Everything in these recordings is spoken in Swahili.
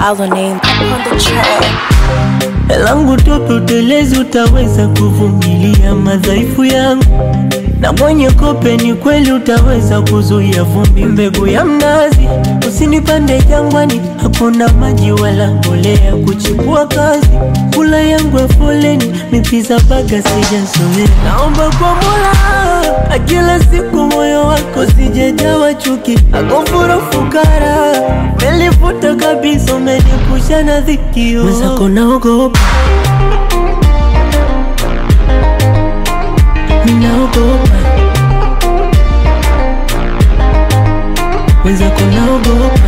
Our name on the track. langu tupe utelezi, utaweza kuvumilia madhaifu yangu, na mwenye kope ni kweli utaweza kuzuia vumbi. Mbegu ya mnazi, usinipande jangwani, hakuna maji wala mbolea kuchipua kazi. Kula yangu ya foleni, mipiza baga sijazoea. Naomba kwa Mola kila siku moyo wako sijejawa chuki, akufuru fukara, melifuta kabisa, umenipusha na dhikio mwenzako naogopa ninaogopa mwenzako naogopa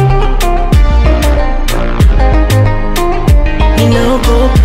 ninaogopa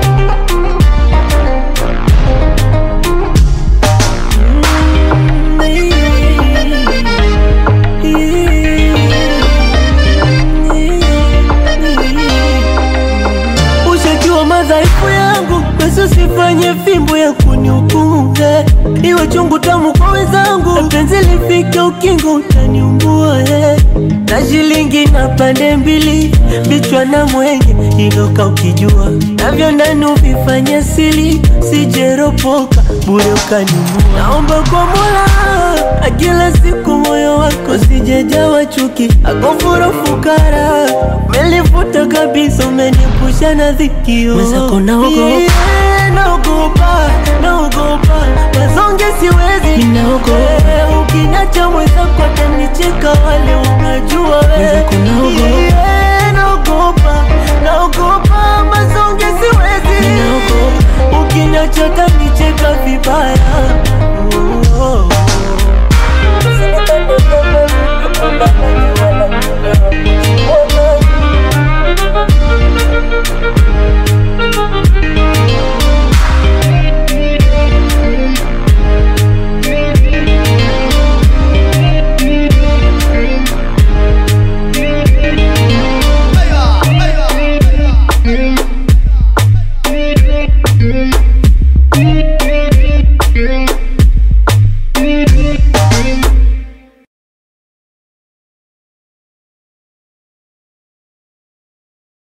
Ushajua madhaifu yangu, basi usifanye fimbo ya kunihukumu eh. Iwe chungu tamu kwa wenzangu, penzi lifike ukingo utaniumbua eh. Na shilingi na pande mbili, vichwa na mwenge, iloka ukijua navyo ndani uvifanye sili, sijeropoka bure ukaniua. Naomba kwa Mola kila siku moyo wako sijejawa chuki, akufuru fukara, melifuta kabisa, umenipusha na dhikio mwenzako naogopa yeah, naogopa, naogopa mazonge siwezi, ninaogopa ukiniacha mwenzako atanicheka, wale unajua mwenzako naogopa yeah, naogopa, naogopa mazonge siwezi, ninaogopa ukiniacha atanicheka vibaya